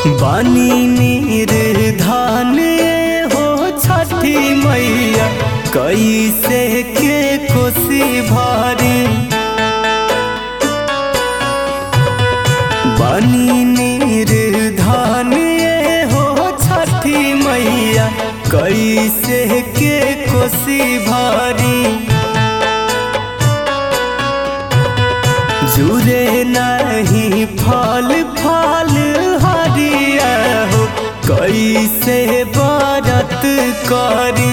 बानी निर्धान हो छठी मैया कैसे के कोसी भारी बानी निर्धान हो छठी मैया कैसे के कोसी भारी जुरे नहीं फल फल हरिया हो कैसे बरत करी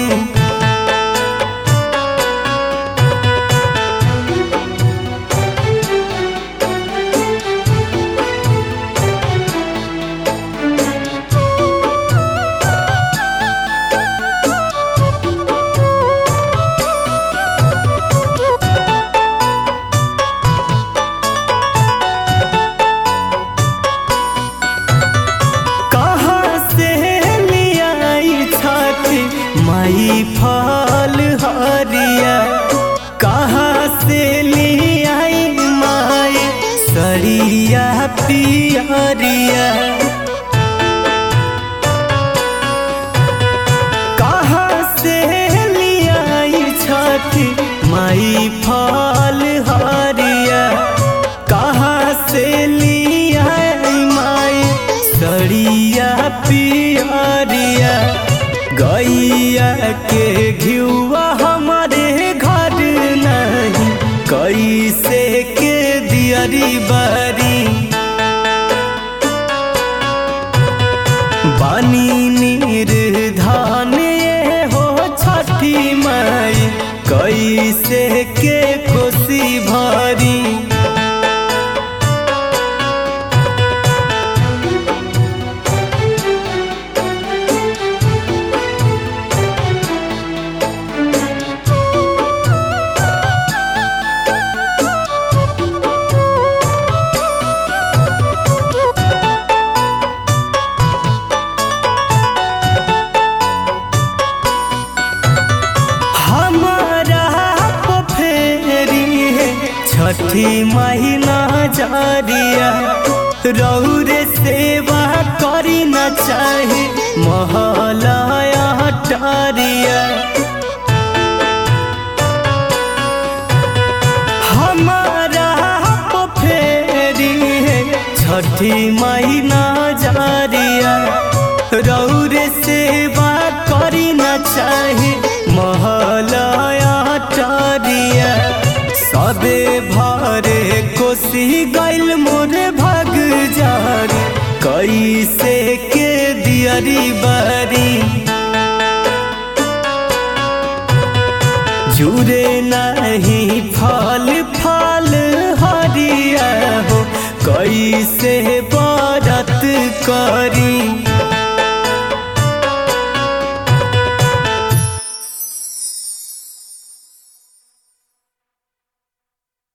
कहाँ से लियाई छठी माई फल हरिया कहाँ से लियाई माई सरिया पियरिया कहाँ से लियाई छठी माई फल हरिया कहाँ से लियाई माई सरिया पियरिया गैया के घिउआ हमारे घर नहीं कैसे के दियरी बरी बानी निर्धान हो छठी माई कैसे के कोसी भरी हमारा फेरी है छठी महीना जारिया रौरे सेवा करी न चाहे महलाया टारिया हमारा फेरी है छठी महीना जारिया रौरे सेवा करी न चाहे महलाया टारिया सबे भरे कोसी गैल मोरे भग जारी कैसे के दियरी बरी जुरे नहीं फल फल हरिया हो कैसे बरत करी